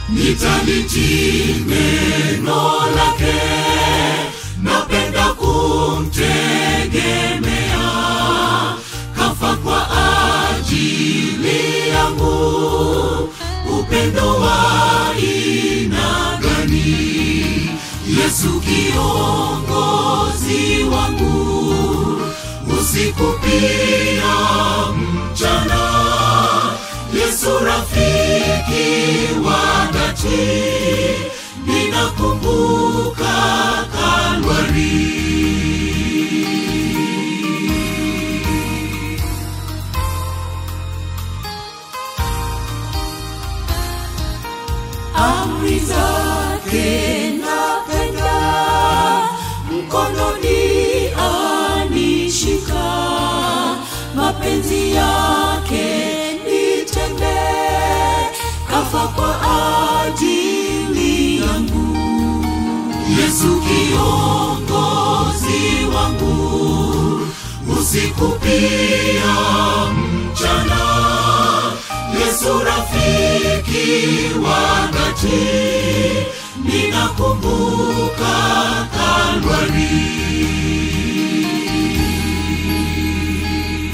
Nitalitii neno lake, napenda kumtegemea. Kafa kwa ajili yangu, upendo wa aina gani? Yesu kiongozi wangu, usiku pia mchana. Yesu rafiki wa dhati, ninakumbuka Kalvari. amri zake napenda, mkononi anishika, mapenzi yake nitende, kafa kwa ajili yangu. Yesu kiongozi wangu, usiku pia mchana. Yesu rafiki wa dhati, ninakumbuka Kalvari.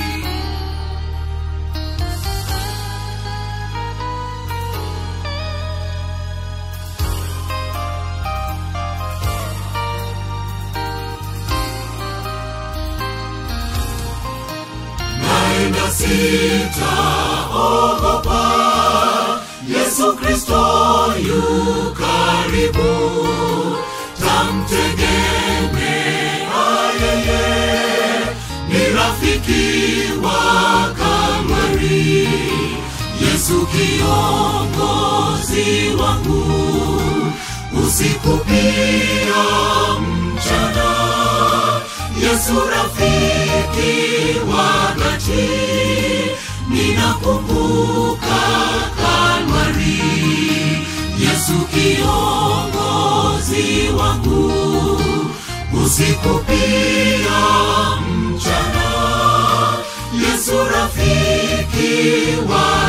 naenda sitaogopa, Yesu Kristo yu karibu, tamtegemea yeye, ni rafiki wa Kalvari. Yesu kiongozi wangu, usiku pia mchana. Yesu rafiki wa dhati, ninakumbuka Kalvari. Yesu kiongozi wangu, usiku pia mchana. Yesu rafiki wa